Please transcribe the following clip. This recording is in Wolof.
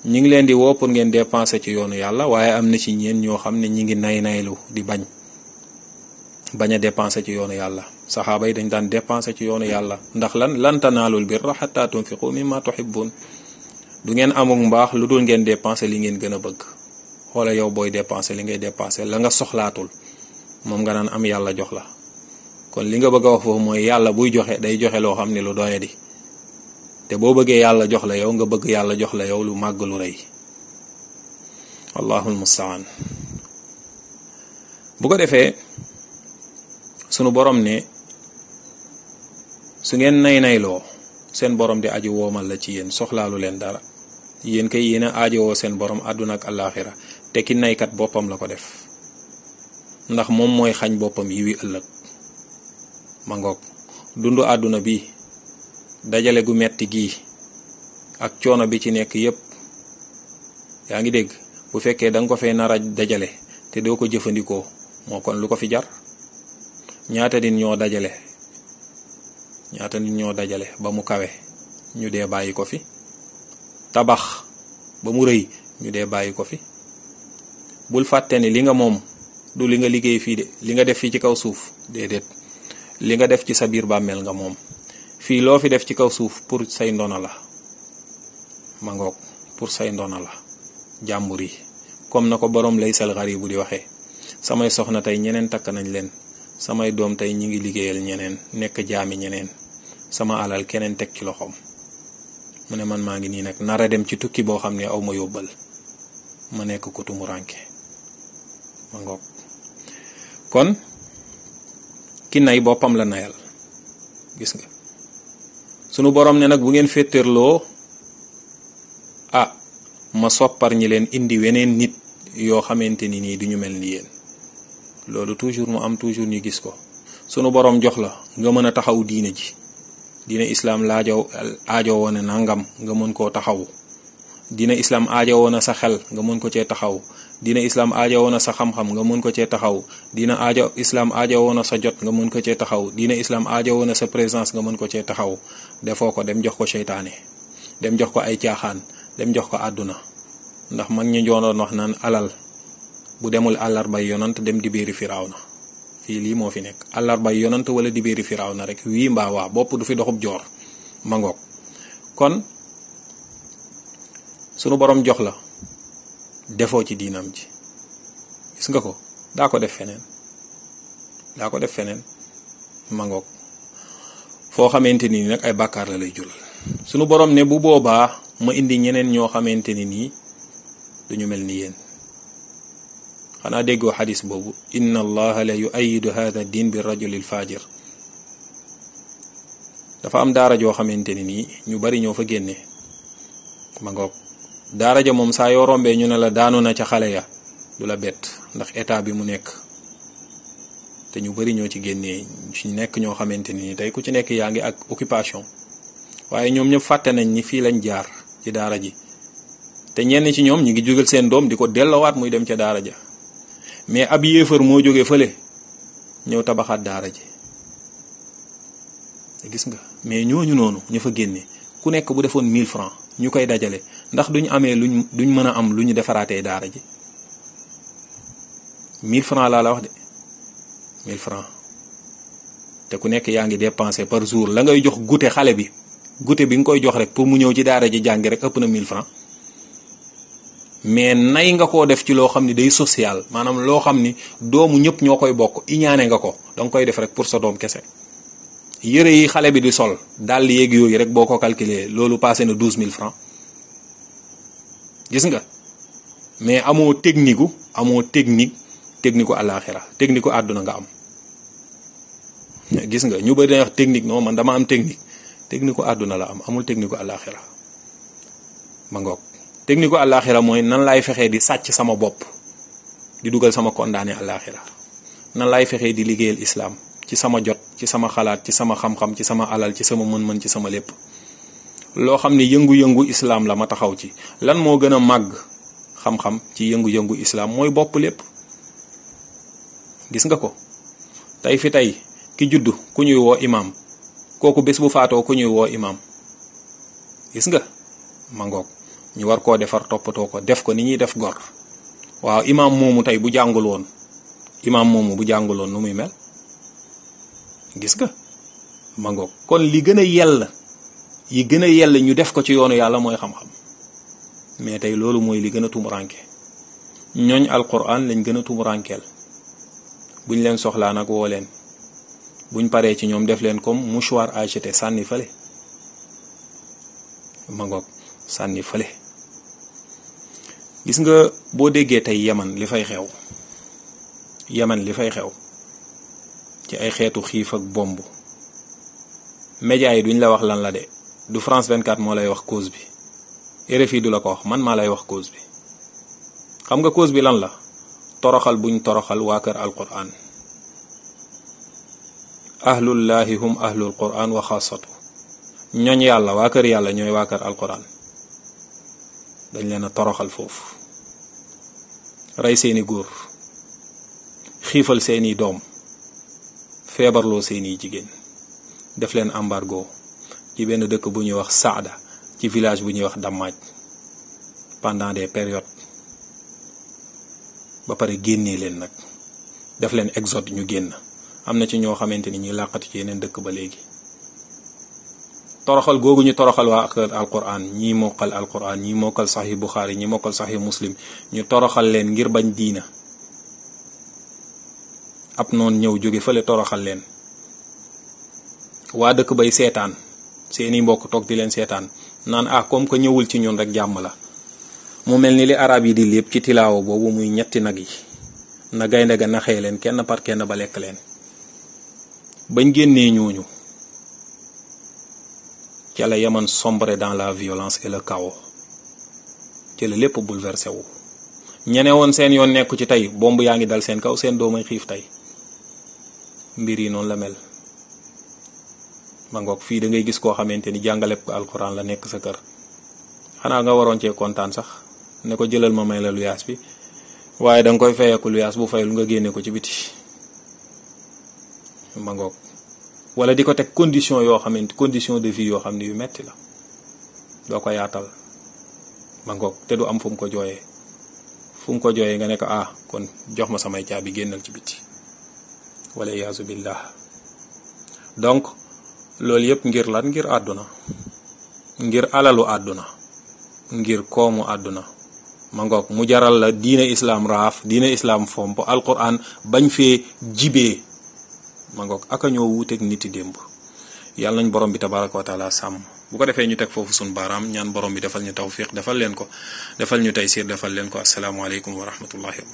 ñi ngi leen di woo pour ngeen dépenser ci yoonu yàlla waaye am na ci ñeen ñoo xam ne ñi ngi nay naylu di bañ bañ a dépenser ci yoonu yàlla saxaaba yi dañ daan dépenser ci yoonu yàlla ndax lan lan tanaalul birra xatta tunfiqu mimma tuhibbun du ngeen amuk mbaax lu dul ngeen dépenser li ngeen gën a bëgg xoola yow booy dépenser li ngay dépenser la nga soxlaatul moom nga naan am yàlla jox la kon li nga bëgg a wax foofu mooy yàlla buy joxe day joxe loo xam ne lu doyadi te boo bëggee yàlla jox la yow nga bëgg yàlla jox la yow lu màgg lu rëy wallahul mustaan bu ko defee sunu borom ne su ngeen nay nayloo seen borom di aji woomal la ci yéen soxlaalu leen dara yéen kay yéen a aajowoo seen borom àdduna ak àllaaxira te ki naykat boppam la ko def ndax moom mooy xañ boppam yi wi ëllëg ma ngoog dundu àdduna bi dajale gu metti gii ak coono bi ci nekk yépp yaa ngi dégg bu fekkee da nga ko fee nara dajale te doo ko jëfandikoo moo kon lu ko fi jar ñaata nit ñoo dajale ñaata nit ñoo dajale ba mu kawe ñu dee bàyyi ko fi tabax ba mu rëy ñu dee bàyyi ko fi bul fàtte ni li nga moom du li nga liggéey fii de li nga def fii ci kaw suuf déedéet li nga def ci sa biir bàmmeel nga moom fii loo fi def ci kaw suuf pour say ndono la ma ngoog pour say ndono la jàmbur yi comme na ko boroom lay sal xari bu di waxee samay soxna tey ñeneen takk nañ leen samay doom tey ñi ngi liggéeyal ñeneen nekk jaami ñeneen sama alal keneen teg ci loxoom mu ne man maa ngi nii nag nara dem ci tukki boo xam ne aw ma yóbbal ma nekk ko tumuranke ma ngoog kon ki nay boppam la nayal gis nga sunu borom ne nag bu ngeen féeteerloo ah ma soppar ñi leen indi weneen nit yoo xamante ni nii duñu mel ni yéen loolu toujours mu am toujours ñu gis ko sunu borom jox la nga mën a taxaw diine ji diine islaam laajo aajo woon nangam nga mën koo taxaw diine islaam aajo woon sa xel nga mën ko cee taxaw diine islaam aajo woon sa xam-xam nga mën ko cee taxaw diine aajo islaam aajo woon sa jot nga mën ko cee taxaw diine islaam aajo woon sa présence nga mën ko cee taxaw defoo ko dem jox ko seytaane dem jox ko ay caaxaan dem jox ko àdduna ndax mag ñi joonoon wax naan alal bu demul àllarbay yonant dem di biiri firaaw na fii lii moo fi nekk àllarbay yonant wala di biiri firaaw na rek wii mbaa waa bopp du fi doxub joor ma ngoog kon sunu borom jox la defoo ci diinam ji gis nga ko daa ko def feneen daa ko def feneen ma ngoog foo xamante ni nag ay bàkkaar la lay jural sunu borom ne bu boobaa ma indi ñeneen ñoo xamante ni nii duñu mel ni yéen xanaa déggoo xadis boobu inna allaha la yuayidu hada din bi rajulil fajir dafa am daara joo xamante ni nii ñu bari ñoo fa génne ma ngoog daara ja moom saa yoo rombee ñu ne la daanu na ca xale ya du la bett ndax état bi mu nekk te ñu bari ñoo ci génnee ci nekk ñoo xamante ni nii tey ku ci nekk yaa ngi ak occupation waaye ñoom ñëpp fàtte nañ ni fii lañ jaar ci daara ji te ñenn ci ñoom ñi ngi jógal seen doom di ko delloowaat muy dem ca daara ja mais ab yéefar moo jóge fële ñëw tabaxaat daara ji gis nga mais ñooñu noonu ñu fa génne ku nekk bu defoon 1000 francs ñu koy dajale ndax duñ amee luñ duñ mën a am lu ñu defaraatee daara ji 1000 francs laa la wax de 1000 francs te ku nekk yaa ngi dépensé par jour la ngay jox goûter xale bi goûter bi nga koy jox rek pour mu ñëw ci daara ji jàngi rek ëpp na 1000 francs mais nay nga koo def ci loo xam ni day social maanaam loo xam ni doomu ñëpp ñoo koy bokk iñaane nga ko danga koy def rek pour sa doom kese yëre yi xale bi di sol dàll yéeg yooyu rek boo ko calculer loolu passé na 12000 francs gis nga mais amoo technique gu amoo technique technique gu àllaaxira technique gu àdduna nga am gis nga ñu bëri dañuy wax technique non man dama am technique technique gu àdduna la am amul technique gu àllaaxira ma ngoog technique gu àllaaxira mooy nan laay fexee di sàcc sama bopp di dugal sama condamné àllaaxira nan laay fexee di liggéeyal islam ci sama jot ci sama xalaat ci sama xam-xam ci sama alal ci sama mën-mën ci sama lépp loo xam ni yëngu-yëngu islam la ma taxaw ci lan moo gën a màgg xam-xam ci yëngu-yëngu islam mooy bopp lépp gis nga ko tey fi tey ki juddu ku ñuy woo imaam kooku bés bu faatoo ku ñuy woo imaam gis nga ma ngoog ñu war koo defar toppatoo ko def ko ni ñuy def gor waaw imaam moomu tey bu jàngul woon imaam moomu bu jàngul woon nu muy mel gis nga ma ngoog kon li gën a yell yi gën a yell ñu def ko ci yoonu yàlla mooy xam-xam mais tey loolu mooy li gën a tumuranke ñooñ alquran lañ gën a tumurankeel buñ leen soxlaa nag woo leen buñ paree ci ñoom def leen comme mouchoir à jeter sànni fële ma ngoog sànni fële gis nga boo déggee tey yaman li fay xew yaman li fay xew ci ay xeetu xiif ak bomb média yi duñ la wax lan la de du France 24 moo lay wax cause bi RFI du la ko wax man maa lay wax cause bi xam nga cause bi lan la toroxal buñ toroxal waa kër alquran ahlullahi hum ahlul quran wa xaasatu ñooñ yàlla waa kër yàlla ñooy waa kër alquran dañ leen a toroxal foofu rey seeni góor xiifal seeni doom feebarloo seeni jigéen def leen embargo ci benn dëkk bu ñuy wax Saada ci village bu ñuy wax Dammaaj pendant des périodes ba pare génnee leen nag def leen exode ñu génn am na ci ñoo xamante ni ñuy làqatu ci yeneen dëkk ba léegi toroxal googu ñu toroxal waa kër alquran ñii mokkal alquran ñii mokkal saxi buxaari ñii mokkal saxi muslim ñu toroxal leen ngir bañ diina ab noonu ñëw jóge fële toroxal leen waa dëkk bay seetaan seeni mbokk toog di leen seetaan naan ah comme que ñëwul ci ñun rek jàmm la mu mel ni li arab yi di lépp ci tilaawo boobu muy ñetti nag yi na gaynde ga naxee leen kenn par kenn ba lekk leen bañ génnee ñooñu ca la yaman sombre dans la violence et le chaos ci la lépp bouleversé wu ñene woon seen yoon nekku ci tey bomb yaa ngi dal seen kaw seen doomay xiif tey mbir yi noonu la mel ma ngoog fii da ngay gis koo xamante ni jàngale ko alxuraan la nekk sa kër xanaa nga waroon cee kontaan sax ne ko jëlal ma may la luyaas bi waaye da nga koy fayeeku luyaas bu fayul nga génne ko ci biti ma ngoog wala di ko teg condition yoo xamante condition de vie yoo xam ne yu metti la doo ko yaatal ma ngoog te du am fu mu ko jooyee fu mu ko jooyee nga ne ko ah kon jox ma samay caabi génnal ci biti wala iyaazu billah donc loolu yëpp ngir lan ngir àdduna ngir alalu àdduna ngir koomu àdduna ma ngoog mu jaral la diine islaam raaf diine islaam fomp alquran bañ fee jibee ma ngoog aka ñoo wuuteeg niti démb yàlla nañ borom bi tabaraka wa taala sàmm bu ko defee ñu teg foofu suñ baaraam ñaan borom bi defal ñu tawfiq defal leen ko defal ñu taysiir defal leen ko asalaamaaleykum wa rahmatullahi